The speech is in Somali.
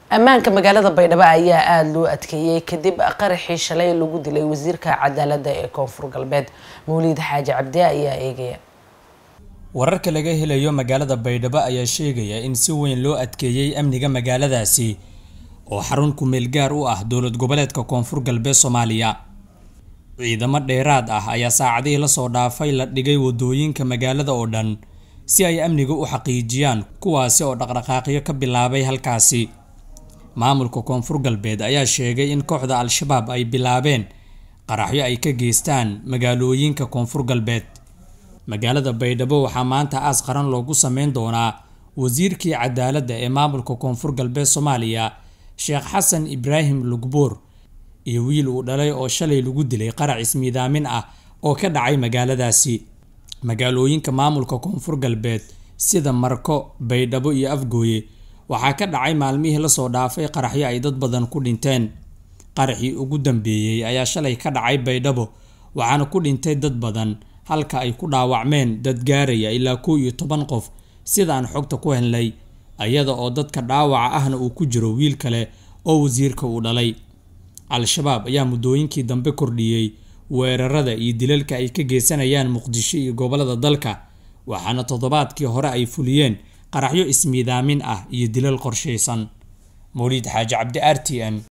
ammaanka magaalada baydhabo ayaa aada loo adkeeyey kadib qaraxii shalay lagu dilay wasiirka cadaaladda ee koonfur galbeed mawliid xaaji cabdi ayaa eegaya wararka laga helayo magaalada baydhabo ayaa sheegaya in si weyn loo adkeeyey amniga magaaladaasi oo xarun ku-meel gaar u ah dowlad goboleedka koonfur galbeed soomaaliya ciidamo dheeraad ah ayaa saacadihii lasoo dhaafay la dhigay wadooyinka magaalada oo dhan si ay amniga u xaqiijiyaan kuwaasi oo dhaqdhaqaaqyo ka bilaabay halkaasi maamulka koonfur galbeed ayaa sheegay in kooxda al-shabaab ay bilaabeen qaraxyo ay ka geystaan magaalooyinka koonfur galbeed magaalada baydhabo waxaa maanta aas qaran loogu sameyn doonaa wasiirkii cadaaladda ee maamulka koonfur galbeed soomaaliya sheekh xasan ibraahim lugbuur iyo wiil uu dhalay oo shalay lagu dilay qarac ismiidaamin ah oo ka dhacay magaaladaasi magaalooyinka maamulka koonfur galbeed sida marko baydhabo iyo afgooye waxaa ka dhacay maalmihii lasoo dhaafay qaraxyo ay dad badan ku dhinteen qaraxii ugu dambeeyey ayaa shalay ka dhacay baydhabo waxaana ku dhintay dad badan halka ay ku dhaawacmeen dad gaaraya ilaa kow iyo toban qof sidaan xogta ku helnay iyada oo dadka dhaawaca ahna uu ku jiro wiil kale oo wasiirka uu dhalay al-shabaab ayaa muddooyinkii dambe kordhiyey weerarada iyo dilalka ay ka geysanayaan muqdisho iyo gobolada dalka waxaana toddobaadkii hore ay fuliyeen qaraxyo ismiidaamin ah iyo dilal qorshaysan mawliid xaaji cabdi r t n